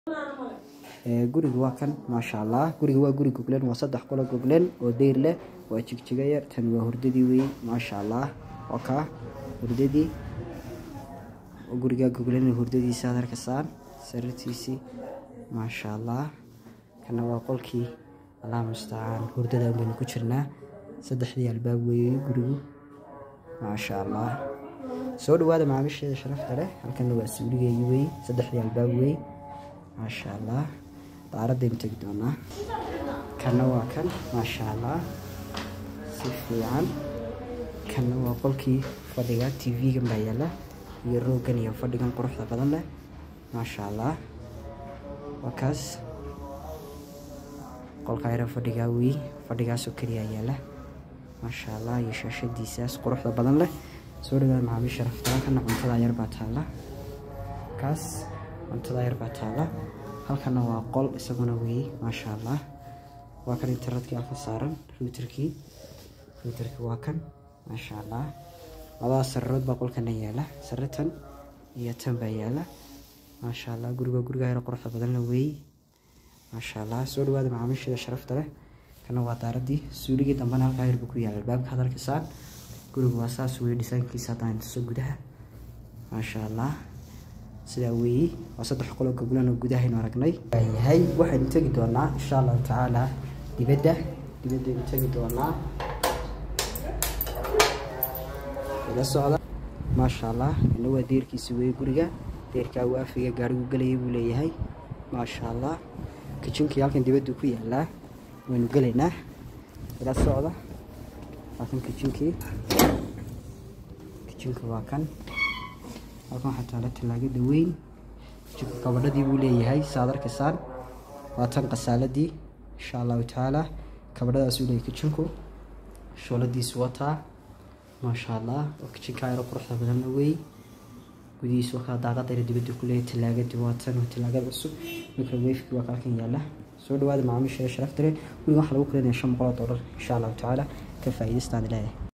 guriga waa kan maasha allah guriga waa guri goglen waa saddex qolo goglen oo deyr leh waa jigjiga yar tan waa hurdadii wey maasha allah waa kaa hurdadii gurigaa goglen hurdadiisa aad arkasaan sariirtiisii maasha allah kana waa qolkii allah mustacaan hurdada baynu ku jirnaa saddexdii albaab weeye gurigu maasha allah soo dhawaada macaamiisheeda sharafta leh halkana waa suuligeygii wey saddexdii albaab wey maasha allah daaradaynu tegi doonaa kana waa kan maasha allah si fiican kana waa qolkii fadhiga t v-gan baa yaala iyo roogan iyo fadhigan quruxda badan leh maasha allah waa kaas qolka yara fadhigaa wey fadhigaasoo keliya yaala maasha allah iyo shaashadiisaas quruxda badan leh soo dhawaada macaamiisha raftaa kana cuntada yar baa taala kaas cuntada yar baa taala halkana waa qol isaguna weeye maasha allah waa kan internetkii alka saaran ruuterkii ruuterkii waa kan maasha allah labada sararood baa qolkana yaala saratan iyo tan baa yaala maasha allah guriga guriga yar quruxda badanna weeye maasha allah soo dhawaada macaamiisheeda sharafta leh kana waa daaradii suuligii dambena halkaa yar buu ku yaala albaabka had arkasaan gurigu waa saas weeye dhisaankiisa haddaan tuso gudaha maasha allah sidaa weeye waa saddex qolo goglan oo gudahaynu aragnay yahay waxaynu tegi doonaa insha allahu tacaala dibadda dibaddaynu tegi doonaa ila socda maasha allah ina waa deerkiisi weeye guriga deerkaa waafiga gaarigu gelayay buu leeyahay maasha allah kijinkii halkan dibaddu ku yaalaa waynu gelaynaa ila socda waa kan kijinkii kijinka waa kan halkan waxaa taala tallaagada weyn kijinka kabadhadii buu leeyahay saad arkaysaan waa tan qasaaladii insha allahu tacaala kabadhadaasuu leeyahay kijinku shooladiisu wataa maasha allah oo kijinkaa yaro quruxda badanna wey gudihiisu waa kala daaqadayna dibadda ku leeyahay tallaagadii waa tan waa tallaagada cusub microwafekii waa kalkan yaala soo dhawaada macaamiisha sharafta leh guriga waxaa lagu kulinaya shan boqol oo dollar insha allahu tacaala ka faa'iidaystaan leeyahay